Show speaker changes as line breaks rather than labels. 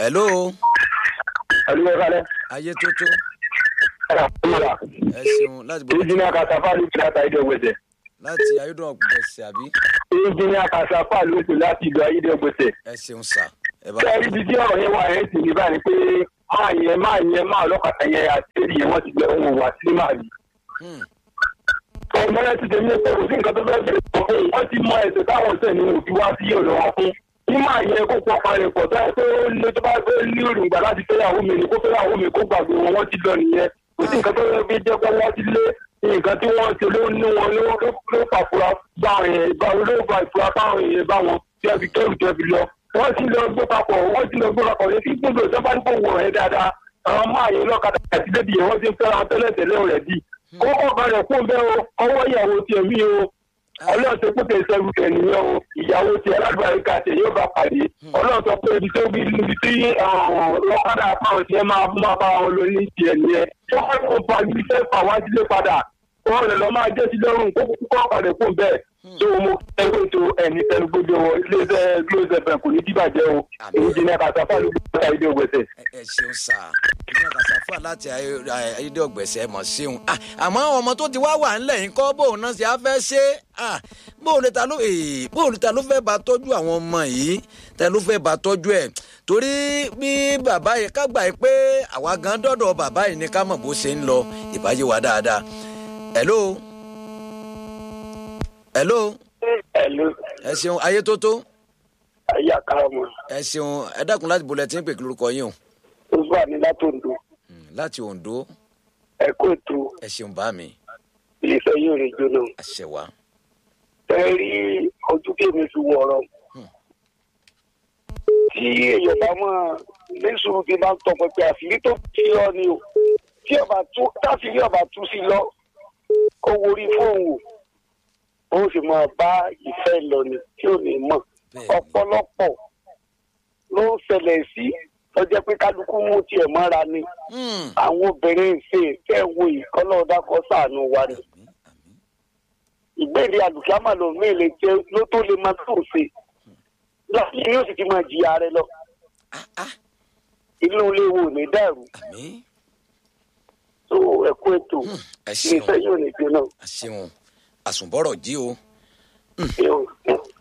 hello
ẹlú ẹ kálẹ.
ayé tó tó
ẹ̀rọ àkúrà
ẹ ṣeun láti bọ̀
ìjìnlẹ̀ kàṣàfà ló ti láta ìdí ọgbẹ̀sẹ̀.
láti ayédùn ọ̀gbẹ̀sẹ̀ àbí
ìjìnlẹ̀ kàṣàfà ló ti láti ìlú ayé ọgbẹ̀sẹ̀.
ẹ ṣeun sà ẹ bá
kẹ́rì ibi tí ọ̀rọ̀ yẹn wà ẹ̀ sì ní báyìí pé máa yẹn máa yẹn máa ọlọ́kàtà yẹn àti èdè yẹn wọ́n ti gbẹ ohun wà sí máa yìí.
Hmm.
ọmọlẹ́ ti tẹ̀lé pé kò sí nǹkan tó fẹ́ bẹ̀rẹ̀ pọ̀ fún wọ́n ti mọ ẹ̀sẹ̀ táwọn ọ̀sẹ̀ ní òbí wá sí ọ̀dọ̀ wọn fún. kí máa yẹ kó pọ̀ parẹ́ pọ̀ tó yẹ pé ó lé tó bá fẹ́ ní òrùngbà láti fẹ́yàwó mi ni kó fẹ́yàwó mi kó gbàgbé wọn wọ́n ti lọ nìyẹn. kò sí nǹkan tó fẹ́ fi jẹ́ pé wọ́n ti lé nǹkan tí wọ́n ṣe ló ní wọn ló ló ló fàfura bá àwọn èèyàn bá ló fa ìfura báwọn èèyàn bá wọn tí wọ́n fi kẹ́rù tí wọ́n fi lọ. wọ́n ti lọ gbé papọ̀ wọ́n ti lọ gbé papọ̀ ní kí gbogbo ìjọba ní kò wọ̀ ẹ́ dáadáa àwọn máa yẹ lọ́kadà àti débi yẹn wọ́n ti ń fẹ́ràn tẹ́lẹ̀ tẹ́lẹ̀ rẹ̀ bí kókó kan rẹ̀ kún bẹ́ẹ̀ o ọwọ́ ìyàwó tiẹ̀ mí o ọlọ́run tó kó tẹ̀sẹ̀ rú kẹ̀ nìyẹn o ìyàwó tiẹ̀ aládùúgbò àríkà tiẹ̀ yóò bá pàdé ọlọ́run tó pé ibi tó bí ibi tí lọ́kadà fáwọn tiẹ̀ máa máa bá wọn lọ ní tiẹ̀ nìyẹn wọ́n kó pa ibi tẹ́ fà wá sílé padà wọ́n rẹ̀ lọ́ máa jẹ́ sí lọ́rùn kókó kókó padà kún bẹ́ẹ̀ tó mo ẹgbẹ́ ètò ẹni tẹnu gbogbo iléeṣẹ́ glóòsẹ̀ fẹ̀ kò ní dìbàjẹ́ o èyí jẹ́ ní àkàtà ló gbé ìdí ògbẹ́sẹ̀.
ẹ ẹ ṣeun sà ìyá kàṣàfà láti ayé- ayédè ọ̀gbẹ̀sẹ̀ mọ̀ ṣeun Ah, àmọ́ àwọn ọmọ tó ti wá wà ńlẹ̀ yín kọ́ bóun náà ṣe á fẹ́ ṣe Ah, bóun ni ta ló eh, bóun ni ta ló fẹ́ bá tọ́jú àwọn ọmọ yìí ta ló fẹ́ bá tọ́jú ẹ̀ torí bí bàbá yìí ká gbà yìí pé àwa gan dọ́dọ̀ bàbá yìí ni ká mọ̀ bó ṣe ń lọ ìbáyé wa dáadáa hello hello
ẹ̀lú
ẹ ṣeun ayé tó tó
ayé àkàràmọ̀
ẹ ṣeun ẹ dákun láti bolẹ̀ tí ń pè kí lórúkọ yín o
ó wà ní látòǹdó
Hmm, láti ondo
ẹ̀kọ́ ètò
ẹ ṣeun bá mi
iléeṣẹ́ yóò rè jóná.
àṣẹwà.
ẹ rí ojú kémi fi wọ̀rọ̀ tí èèyàn bá mọ̀ lẹ́sùn fi máa ń tọpẹpẹ àṣírí tó ti lọ ni o tí ọba tú káfíńrí ọba tú sí lọ kó worí fóònù ó sì máa bá ìfẹ́ lọ ni tí ò ní mọ̀
Bẹ́ẹ̀ni.
ọ̀pọ̀lọpọ̀ ló ń ṣẹlẹ̀ sí lọ́jọ́ pé kálukú mú tiẹ̀ mọ́ra ni
Hmm.
àwọn obìnrin ṣe tẹ́ wo ìkọ́lọ́ọ̀dá kọ́ sàánú wa ni
Àmín, àmín.
ìgbéde àlùkámà ló mélòó jẹ ló tó lè máa tó ṣe láti ní ó sì ti máa jìyà rẹ lọ
Ah, ah,
inú ilé wo ní dàrú
àmín.
tó ẹkú ètò
ẹ
ní
ṣeun
iṣẹ yóò ní jóná
ẹ ṣeun àsùnbọ̀rọ̀ jí o
yóò